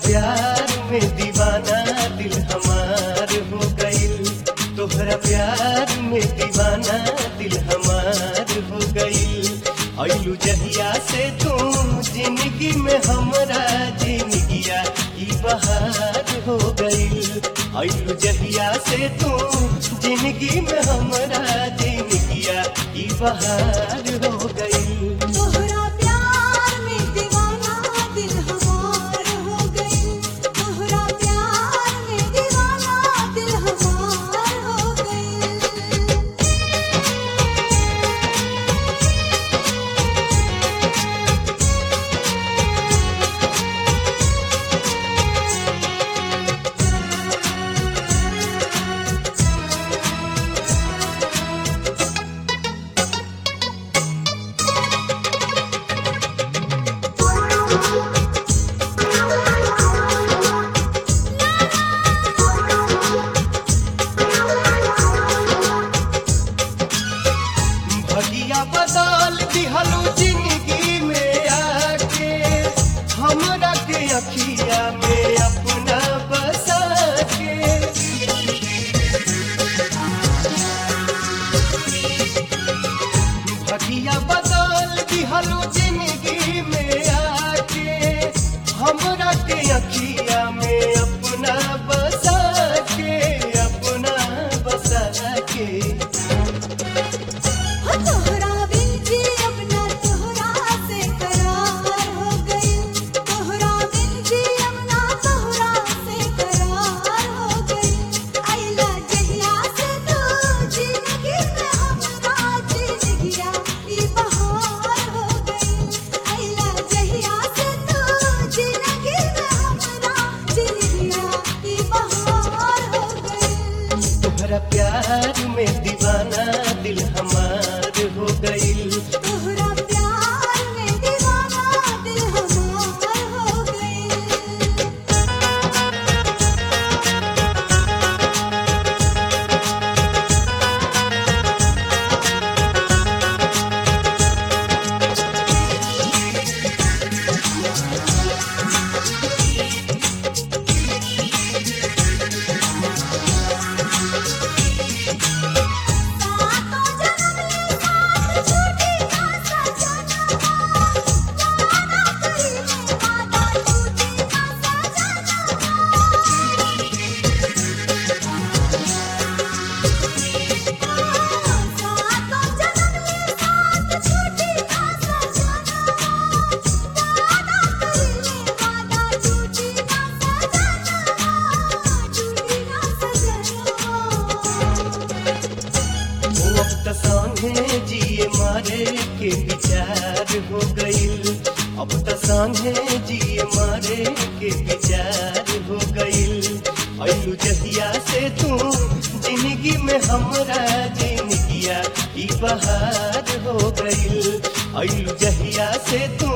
प्यार में दीवाना दिल हमार हो गईल तोहरा प्यार में दीवाना दिल हमार हो गईल अइलू जहिया से तू जिंदगी में हमरा जिंदगिया ई बहार हो गईल अइलू जहिया से तू जिंदगी में हमरा जिंदगिया ई बहार हो गईल तोहरा प्यार में दीवाना दिल हमार हो गई तोहरा प्यार में दीवाना दिल हमार हो गई भगिया बदल दिहलू जिंदगी में आके हमरा के अखिया में अपना बसा के भगिया बदल दिहलू जिंदगी में आके हमरा के अखिया में अपना बसा के अपना बसा के हो तोहरा बिन जी अपना तोहरा से करार हो गई तोहरा बिन जी अपना तोहरा से करार हो गई आइला जहिया से तू जिंदगी में हमरा जिंदगिया ई बहार हो गई आइला जहिया से तू जिंदगी में हमरा जिंदगिया ई बहार हो गई तोहरा प्यार में दीवाना दिल हमार हो गईल तोहरा प्यार में दीवाना दिल हमार हो गई सातों जन्म ये साथ छूटी ना सजना वादा करी में वादा छूटी ना सजना सातों जन्म ये साथ छूटी ना सजना वादा करी में वादा छूटी ना सजना छूटी ना सजना वो अब त संगे जिए मारे के विचार हो गईल अब त संगे जिए मारे के विचार हो गईल अइलू जहिया से तू जिंदगी में हमरा जिंदगिया ई बहार हो गईल अइलू जहिया से तू